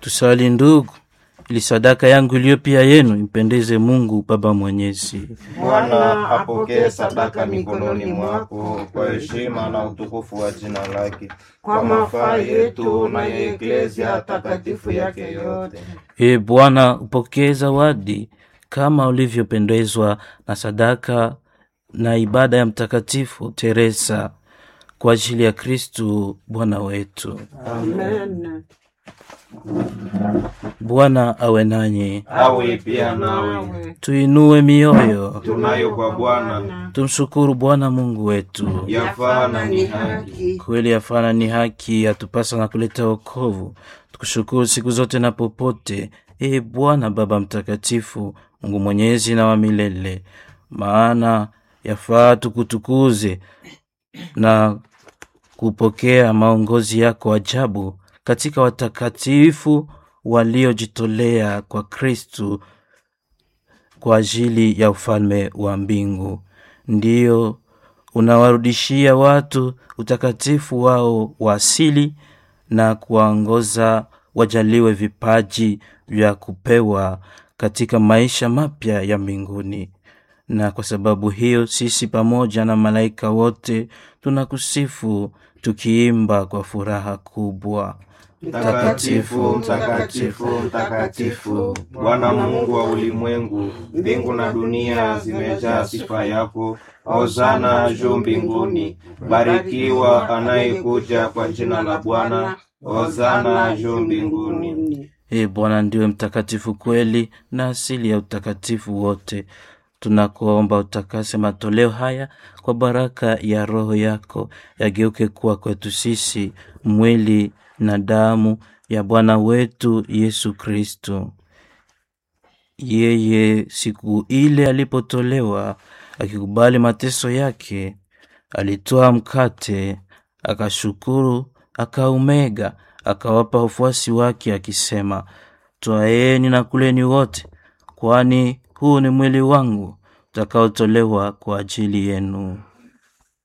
Tusali ndugu, ili sadaka yangu iliyo pia yenu impendeze Mungu Baba Mwenyezi. Bwana apokee sadaka mikononi mwako kwa heshima na utukufu wa jina lake, kwa mafaa yetu na ya eklezia takatifu yake yote. Ee Bwana, upokee zawadi kama ulivyopendezwa na sadaka na ibada ya Mtakatifu Teresa kwa ajili ya Kristu Bwana wetu. Amen. Bwana awe nanyi, Awe pia nawe, Nawe tuinue mioyo, tunayo kwa Bwana tumshukuru Bwana Mungu wetu. yafaa na ni haki. Kweli yafana ni haki, yatupasa na kuleta wokovu. Tukushukuru siku zote na popote, ee Bwana Baba Mtakatifu, Mungu mwenyezi na wa milele, maana yafaa tukutukuze na kupokea maongozi yako ajabu katika watakatifu waliojitolea kwa Kristu kwa ajili ya ufalme wa mbingu. Ndiyo unawarudishia watu utakatifu wao wa asili na kuwaongoza wajaliwe vipaji vya kupewa katika maisha mapya ya mbinguni. Na kwa sababu hiyo sisi pamoja na malaika wote tunakusifu tukiimba kwa furaha kubwa. Mtakatifu, mtakatifu, mtakatifu, Bwana Mungu wa ulimwengu, mbingu na dunia zimejaa sifa yako. Hosana juu mbinguni, barikiwa anayekuja kwa jina la Bwana. Hosana juu mbinguni. Ee Bwana ndiwe mtakatifu kweli na asili ya utakatifu wote. Tunakuomba utakase matoleo haya kwa baraka ya Roho yako, yageuke kuwa kwetu sisi mwili na damu ya Bwana wetu Yesu Kristo. Yeye siku ile alipotolewa, akikubali mateso yake, alitoa mkate, akashukuru, akaumega, akawapa wafuasi wake akisema, twaeni na kuleni wote, kwani huu ni mwili wangu utakaotolewa kwa ajili yenu.